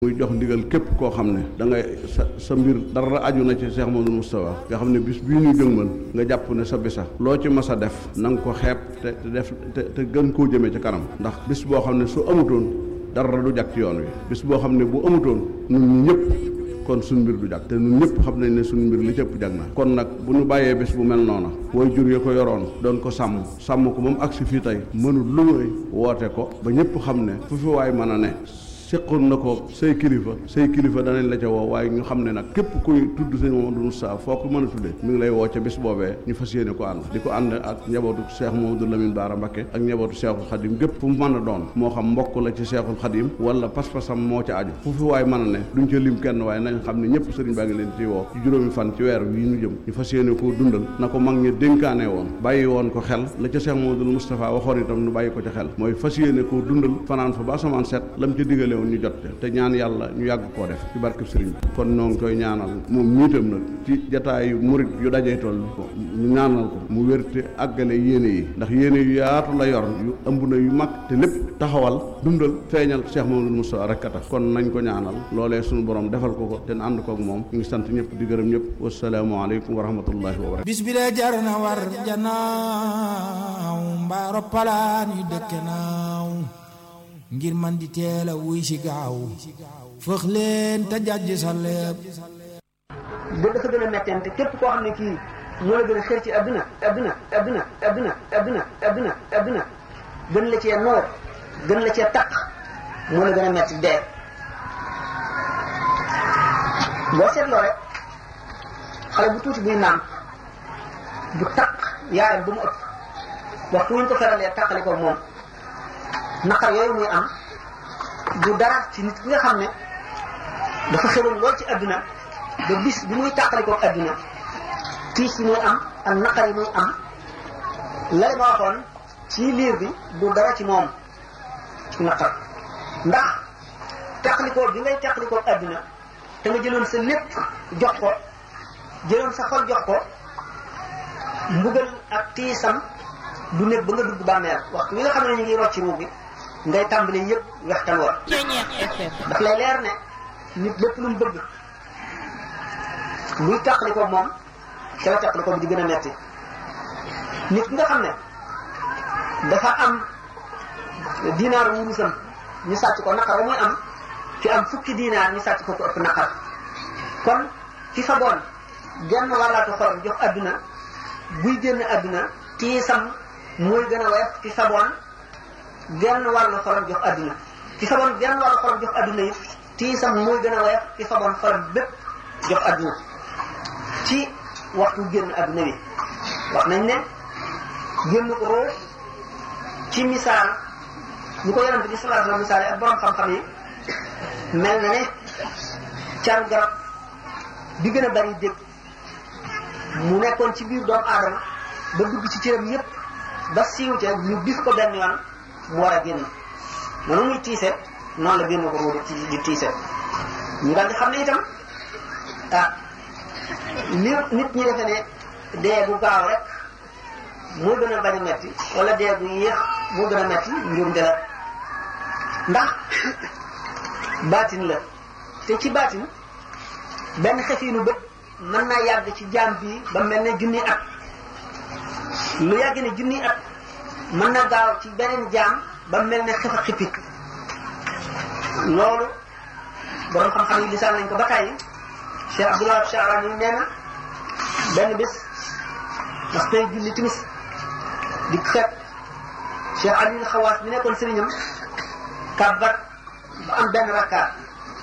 muy jox ndigal képp koo xam ne da ngay sa sa mbir dara aju na ci Cheikh Mamadou Moustapha nga xam ne bis bii ñu jëngmal nga jàpp ne sa bisa loo ci mas a def na nga ko xeeb te te def te te gën koo jëmee ci kanam ndax bis boo xam ne su amutoon dara du jag ci yoon wi bis boo xam ne bu amutoon ñun ñi ñëpp kon suñ mbir du jag te ñun ñëpp xam nañ ne suñ mbir li cëpp jag na kon nag bu ñu bàyyee bés bu mel noona way jur ya ko yoroon doon ko sàmm sàmm ko moom agsi fii tey mënul lu muy woote ko ba ñëpp xam ne fu fi waay mën a ne seqoon na ko say kilifa say kilifa danañ la ca woo waaye ñu xam ne nag képp kuy tudd sëñ Mamadou Moussa foo ko mën a tuddee mi ngi lay woo ca bis boobee ñu fas yéene ko ànd di ko ànd ak njabootu Cheikh Mamadou Lamine Bara Mbacké ak njabootu Cheikhul Khadim gépp fu mu mën a doon moo xam mbokk la ci Cheikhul Khadim wala pas-pasam moo ca aju fu fi waay mën a ne duñ ca lim kenn waaye nañ xam ne ñëpp sëriñ baa ngi leen ci woo ci juróomi fan ci weer wi ñu jëm ñu fas yéene koo dundal na ko mag ñi dénkaane woon bàyyi woon ko xel la ca Cheikh Mamadou Moustapha waxoon itam nu bàyyi ko ca xel mooy fas yéene koo dundal fanaan fa ba asamaan set lam ca digale woon ñu jot te ñaan yàlla ñu yàgg koo def ci barkeb sëriñ bi kon noo ngi koy ñaanal moom ñiitam nag ci jataayu murit yu dajee toll ñu ñaanal ko mu wérte àggale yéene yi ndax yéene yu yaatu la yor yu ëmb na yu mag te lépp taxawal dundal feeñal Cheikh Mamadou Moustapha rek a tax kon nañ ko ñaanal loolee suñu borom defal ko ko te ànd kook moom ñu ngi sant ñëpp di gërëm ñëpp wasalaamualeykum wa rahmatullahi wa barakatu bis bi de jar na war janaaw mbaaro palaan yu dëkke naaw ngir man di teel a wuy si gaaw fëx leen te jàjj sa lépp ba dafa gën a mettente képp koo xam ne kii moo la gën a xër ci adduna adduna adduna adduna adduna adduna adduna gën la cee noor gën la cee taq moo la gën a metti dee boo seetloo rek xale bu tuuti buy naan bu taq yaayam ba mu ëpp waxtu wuñ ko feralee taqali ko moom naqar yooyu muy am du dara ci nit ki nga xam ne dafa xeroon lool ci adduna ba bis bi muy tàqalikoo adduna tiis yi muy am ak naqar yi muy am lay ma waxoon ci liir bi du dara ci moom ci naqar ndax tàqalikoo bi ngay tàqalikoo adduna te nga jëloon sa lépp jox ko jëloon sa xol jox ko mbugal ak tiisam du nekk ba nga dugg bàmmeel waxtu wi nga xam ne ñu ngi rocc ruub bi ngay tàmbali yëpp wextan war daf lay leer ne nit lépp lu mu bëgg luy tàqali ko moom ca la tàqali ko bi di gën a metti nit ki nga xam ne dafa am dinaar wurusam ñu sàcc ko naqar ba muy am fi am fukki dinaar ñu sàcc ko ko ëpp naqar kon fi fa boon genn wàllaatu xolam jox adduna buy génn adduna tiisam mooy gën a woyof fi fa boon genn wàllu xolam jox adduna ci faboon genn wàllu xolam jox adduna yi tiisam mooy gën a woyof ci faboon xolam bépp jox adduna ci waxtu génn adduna bi wax nañ ne génn ko roo ci misaal ñu ko yonante bi sallallahu alayhi wa sallam misaal ak borom xam-xam yi mel na ne caru garab bi gën a bari dégg mu nekkoon ci biir doomu aadama ba dugg ci cëram yépp ba siiw ca ñu bis ko benn yoon mu war a génn noonu muy tiise noonu la génn ko ruudu ci di tiise ñu daal di xam ne itam ah li nit ñi defe ne dee bu gaaw rek moo gën a bañ a metti wala dee bu yéex moo gën a metti njuumte la ndax baatin la te ci baatin benn xefiinu bët mën naa yàgg ci jaam bi ba mel ne junni at lu yàgg ne junni at mën na gaaw ci beneen jaam ba mel ne xef a xippi loolu borom xam-xam yi lisaan nañ ko ba tàyyi Cheikh Abdoulaye Charani nee na benn bés ndax tey julli timis di xeet Cheikh Aliou Xawaas bi nekkoon sëriñam kàbbat ba am benn rakkaat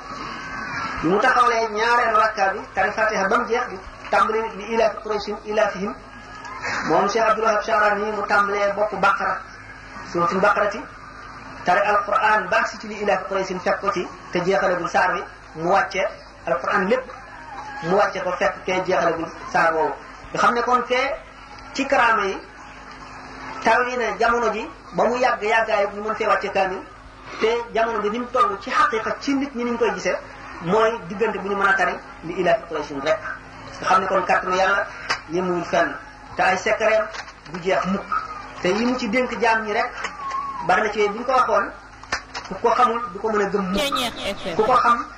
bi mu taxawalee ñaareelu rakkaat bi tari fatiha ba mu jeex di tàmbali li ilaafi Qurayshin ilaafihim moom Cheikh Abdoulaye Charani mu tàmbalee bopp baqara suuratul baqarati tari alquran baax si ci li ilaafi Qurayshin fekk ko ci te jeexalagul saar bi mu wàcce alquran lépp mu wàcce ko fekk kee jeexalagul saar woowu nga xam ne kon fee ci karaama yi taw yi ne jamono ji ba mu yàgg yàggaay ñu mën fee wàcce kaamil te jamono bi ni mu toll ci xaqiqa ci nit ñi ni ñu koy gisee mooy diggante bu ñu mën a tari li ilaafi Qurayshin rek nga xam ne kon kàttanu yàlla yemuwul fenn te ay secret du jeex mukk te yi mu ci dénk jaam ñi rek bari na ci bu ñu ko waxoon ku ko xamul du ko mën a gëm Ceeñeex FM ku ko xam